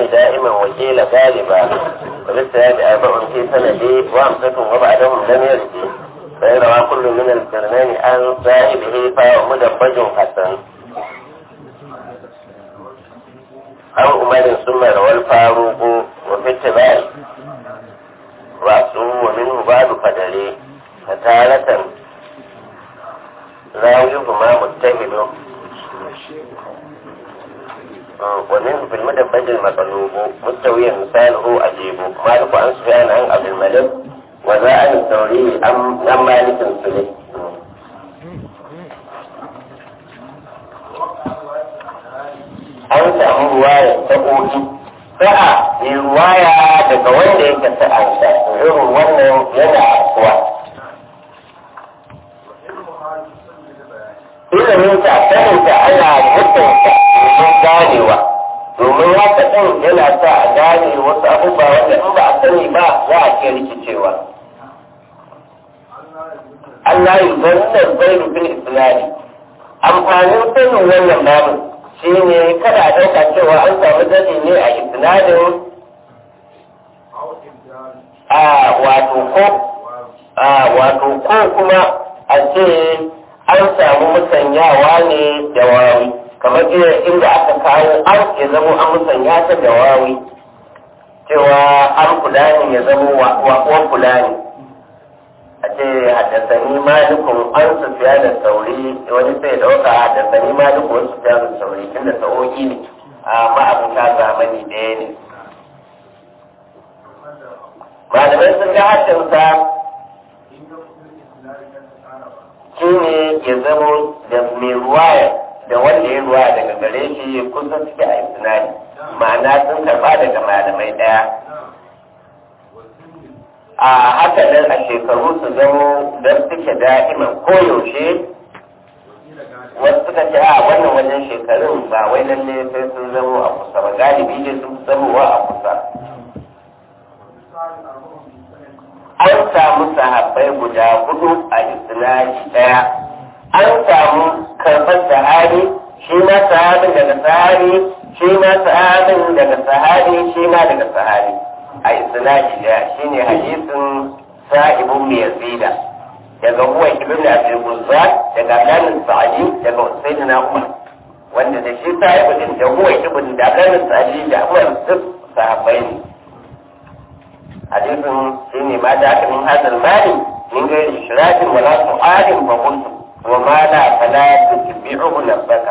دائما وقيل غالبا وبالسياد أربع في سندي وأمسك وبعدهم لم يرد فإن روى كل من القرنين عن صاحبه فهو مدبج حسن أو أمر ثم روى الفاروق وفي اتباع رأسه ومنه بعد قدري فتارة راويهما متهد ومنه في المدبج المطلوب مستويا مثاله أجيب مالك عن سفيان عن عبد الملك وذا عن الثوري عن مالك سليم an samu ruwaya ta ƙoƙi sa'a mai ruwaya daga wanda yake sa'ansa irin wannan yana afkuwa ilimin ta sanin ta ana mutunta domin ganewa domin haka ɗin yana sa a gane wasu abubuwa wanda in ba a sani ba za a ke rikicewa Allah yi zannan zai rufin islami amfanin sanin wannan babu shi ne kada a ɗauka cewa an samu daɗi ne a isnadin a wato ko a wato ko kuma a ce an samu musanyawa ne da wawi kamar inda aka kawo an ya zamo an musanya ta da wawi cewa an fulani ya zamo wa fulani a ce haddasani malikun an sufiya da sauri wani sai dauka haddasani malikun wani sufiya da sauri tunda sa'o'i ne amma abin ta zamani ɗaya ne malamai sun ga haddinsa shi ne ya zamo da mai ruwaya da wanda ya ruwaya daga gare shi kusa suke a isnadi ma'ana sun karba daga malamai ɗaya a haka nan a shekaru su zamo don suke da'iman koyaushe wasu suka ce a wannan wajen shekarun ba wai lalle sai sun zamo a kusa ba galibi ne sun zamowa a kusa an samu sahabbai guda hudu a isnadi daya an samu karɓar sahabi shi ma sahabin daga sahabi shi ma sahabin daga sahabi shi ma daga sahabi a isnadi daya shine hadisin sa'ibun mai yazida daga huwa ibn abdul buzza daga abdul sa'adi daga sayyidina umar wanda da shi sa'ibu din da huwa ibn da abdul sa'adi da umar duk sahabbai ne hadisin shine ma da aka min hadal mali min gairi shirakin wala su'alin fa kuntu wa ma la fala tutbi'uhu nafsaka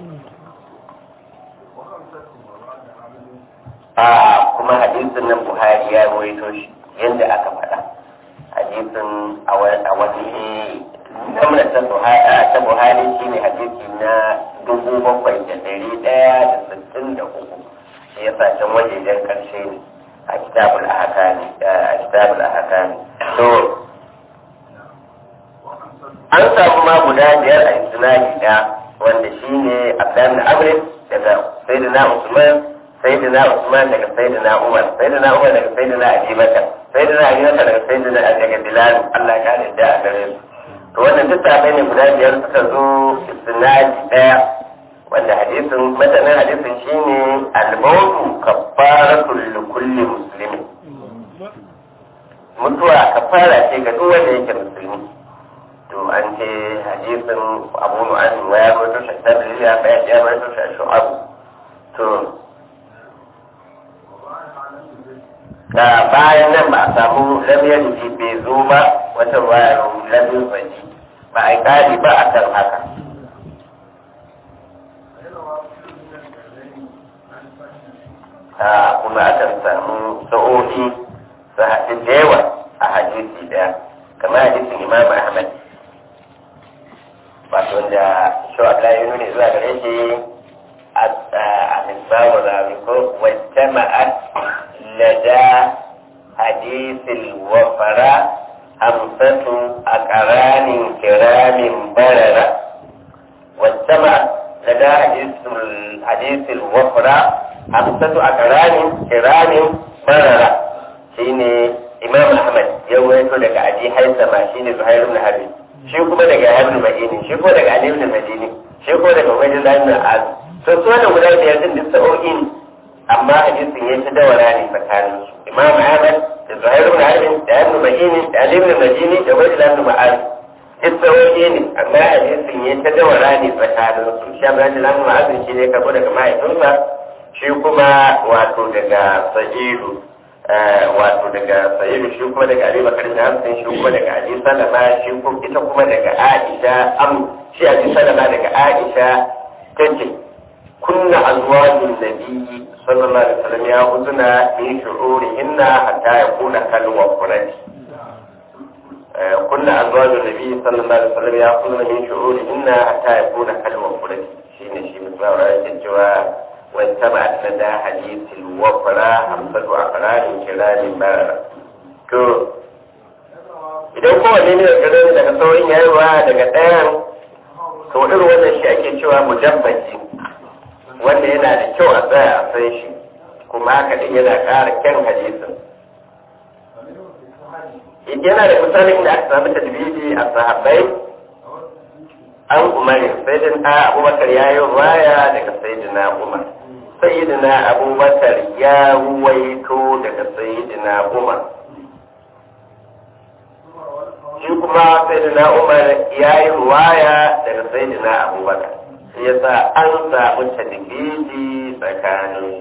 a kuma hadisin nan buhari ya rawaito shi yadda aka faɗa hadisin a wani namna ta buhari shi ne hadisi na dubu bakwai da dari ɗaya da sittin da uku shi ya can wajejen ƙarshe ne a kitabul ahakani a kitabul ahakani to an samu ma guda biyar a isnadi ɗaya wanda shi ne abdan amrin daga sayyidina usman sayyidina Usman daga sayyidina Umar sayyidina Umar daga sayyidina Abi Bakar sayyidina Abi Bakar daga sayyidina daga Bilal Allah ya kare da a gare su to wannan duk tabai ne guda biyar suka zo isnadi daya wanda hadisin matanin hadisin shine al-mawtu kaffaratul li kulli muslimin mutuwa kafara ce ga duk wanda yake musulmi to an ce hadisin Abu Nu'aym wa ya rawaito shi da ya ya rawaito shi shu'ab to da bayan nan ba a samu lamiyar ji bai zo ba wata wayar lamiyar baji ba a kari ba a kan haka a kuma akan samu sa'o'i su haɗu da yawa a hadisi ɗaya kamar hadisin imam ahmad wato da shawar yi nuni zuwa gare shi a misbahu rawi ko wacce ma'ad لدى حديث الوفراء خمسة أقران كرام بررة واجتمع لدى حديث حديث الوفراء خمسة أقران كرام بررة شيني إمام أحمد يويتو لك أبي حيثما شيني زهير بن حرب shi kuma daga Ibn Madini shi kuma daga Ali ibn Madini shi kuma daga Ubaydullah ibn Az to su wannan guda biyar din duk sa'o'i ne amma hadisin ya ta dawara ne tsakanin su imam ahmad da zuhair ibn harbin da ibn mahini da ali ibn majini da wajid ibn ma'az kissawoyi ne amma hadisin ya ta dawara ne tsakanin su shi abin da ibn ma'az shi ne karbo daga mahaifinsa shi kuma wato daga sa'idu wato daga sa'idu shi kuma daga ali bakar da hamsin shi kuma daga ali salama shi kuma ita kuma daga aisha am shi ali salama daga aisha tace kunna azwajun nabiyyi sallallahu alaihi wasallam ya uzuna min shu'urihinna hatta yakuna kalwa qurati kunna azwajun nabiyyi sallallahu alaihi wasallam ya uzuna min shu'urihinna hatta yakuna kalwa qurati shine shi mutsawara yake cewa واتبعت لدى حديث الوفرة خمسة أقرار كلام بررة to idan kowanne ne daga daga saurin yayiwa daga ɗayan to irin wannan shi ake cewa mujabbaci wanda yana da kyau a tsaya a san shi kuma haka din yana ƙara kyan hadisin yana da misalin da aka samu tadbidi a sahabbai an umarin sayyidin a abubakar ya yi waya daga sayyidina umar sayyidina abubakar ya ruwaito daga sayyidina umar shi kuma sayyidina umar ya yi waya daga sayyidina abubakar shi yasa an samu tadbidi tsakanin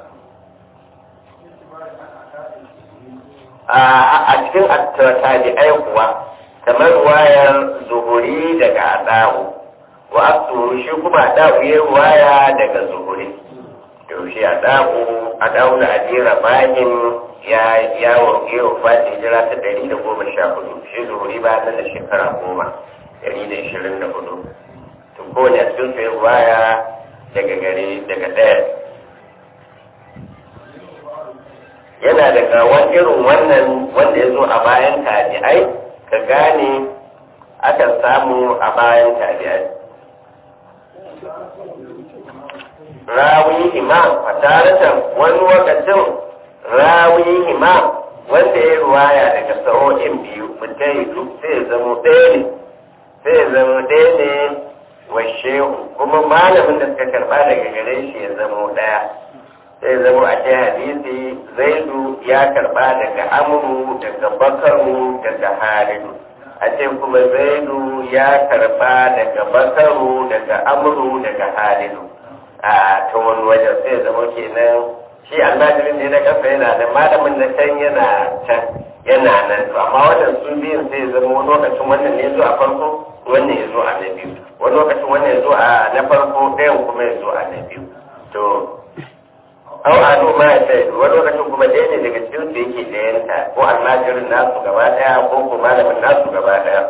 a cikin tabi'ai kuwa kamar wayar zuhuri daga adawu wa abdu shi kuma adawu ya waya daga zuhuri to shi adawu adawu da adira bayin ya yawo yau fatin jira ta dari da goma sha hudu shi zuhuri ba nan da shekara goma dari da ishirin da hudu to kowane a cikin su waya daga gare daga ɗaya yana daga wani irin wannan wanda ya zo a bayan tabi'ai ka gane akan samu a bayan tabi'ai rawi imam fataratan wani lokacin rawi imam wanda ya ruwaya daga sa'o'in biyu mutai duk sai zama ɗaya ne sai zama ɗaya ne wa shehu kuma malamin da suka karɓa daga gare shi ya zama ɗaya sai zama a ce hadisi zaidu ya karba daga amuru daga bakaru daga halidu a ce kuma zaidu ya karba daga bakaru daga amuru daga halidu a ta wani wajen sai zama kenan shi almajirin ne na kasa yana da malamin na can yana can yana nan to amma wannan su biyun sai zama wani lokacin wannan ne zo a farko wannan ya zo a na biyu wani lokacin wannan ya zo a na farko ɗayan kuma ya zo a na biyu to au anu ma ya sai wani lokacin kuma ɗaya ne daga cikin su yake ɗayanta ko almajirin nasu gaba ɗaya ko ko malamin nasu gaba ɗaya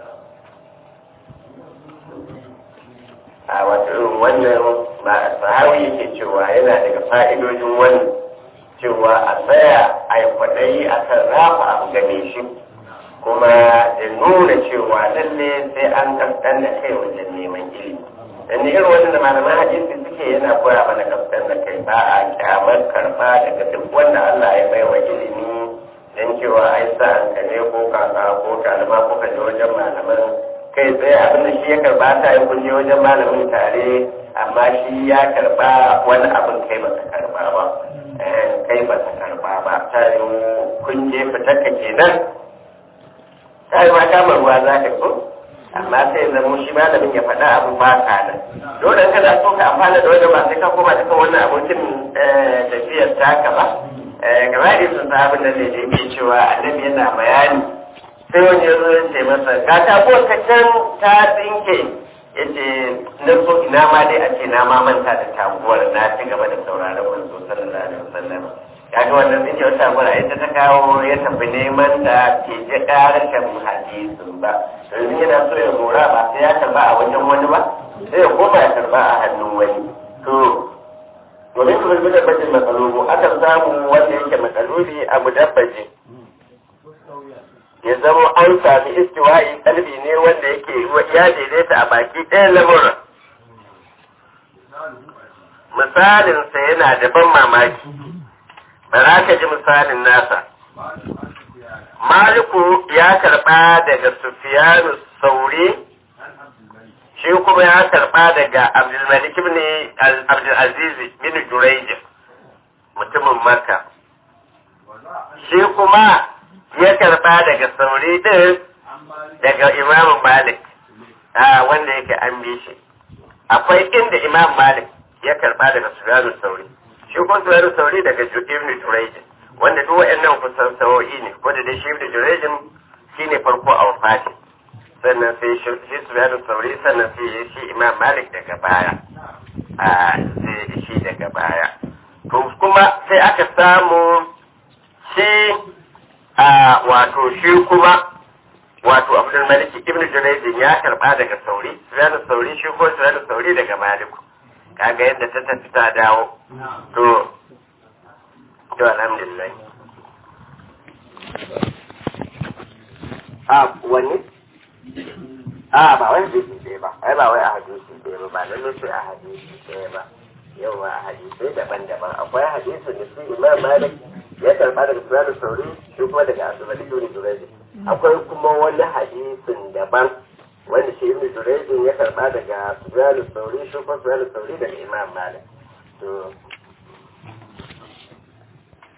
a wato irin wannan ba sahawi yake cewa yana daga fa'idojin wannan cewa a tsaya a yi kwaɗayi a kan rafa abu game shi kuma da nuna cewa lalle sai an kaskan da kai wajen neman ilimi dan irin wannan da malaman hadisi suke yana koya mana kaskan da kai ba a kyamar karba daga duk wanda Allah ya bai wa ilimi dan cewa ai sa an kane ko kaka ko kalma ko ka je wajen malaman kai tsaye abin da shi ya karba ta yi kun je wajen malamin tare amma shi ya karba wani abin kai ba ka karba ba kai ba ka karba ba ta yi kun je fitarka kenan ta yi ma kama ruwa za ka ko amma sai zama shi malamin ya faɗa abu ba ka nan dole in kana so ka amfana da wajen ba sai ka koma ta kan wannan abokin tafiyar taka ba gaba da sun abin da zai ke cewa annabi yana bayani sai wani ya zo ya ce masa ga ta ko ta can ta tsinke ya ce na so ina ma dai a ce na ma manta da taguwar na ci gaba da sauraron manzo sallallahu alaihi wasallam kaga wannan zai wata mura ita ta kawo ya tafi neman da ke ji ƙarashin hadisin ba domin yana so ya mora ba sai ya karba a wajen wani ba sai ya koma ya karba a hannun wani to domin su rubu da bajin matsalubu akan samu wanda yake matsaloli abu dabbaji ya zama an sami istiwa'i kalbi ne wanda yake ya daidaita a baki ɗaya lamuran misalinsa yana da ban mamaki ba za ka ji misalin nasa. Maliku ya karɓa daga Sufiyanu Sauri, shi kuma ya karɓa daga Abdulmalik ibn Abdulaziz bin Jurayj. makka shi kuma ya karba daga sauri din daga imamu malik a wanda yake an bi shi akwai inda imam malik ya karba daga sufyanu sauri shi kuma sufyanu sauri daga ibn jurayjin wanda duk waɗannan kusan sawo'i ne ko da dai shi ibn jurayjin shine farko a wafati sannan sai shi sufyanu sauri sannan sai shi imam malik daga baya a sai shi daga baya to kuma sai aka samu shi a wato shi kuma wato abdul malik ibn junaydin ya karba daga sauri sufyanu sauri shi ko sufyanu sauri daga maliku kaga yadda ta tafi ta dawo to to alhamdulillah a wani a ba wai hadisi ɗaya ba ai ba wai a hadisi ɗaya ba ba lalle sai a hadisi ɗaya ba yawa a hadisai daban-daban akwai hadisin da su imam malik ya karba daga sufyanu sauri shi kuma daga asibiti ibn junaydin akwai kuma wani hadisin daban wanda shi ibn Jurayj ya karba daga Sufyan al-Thawri shi kuma Sufyan al-Thawri daga Imam Malik to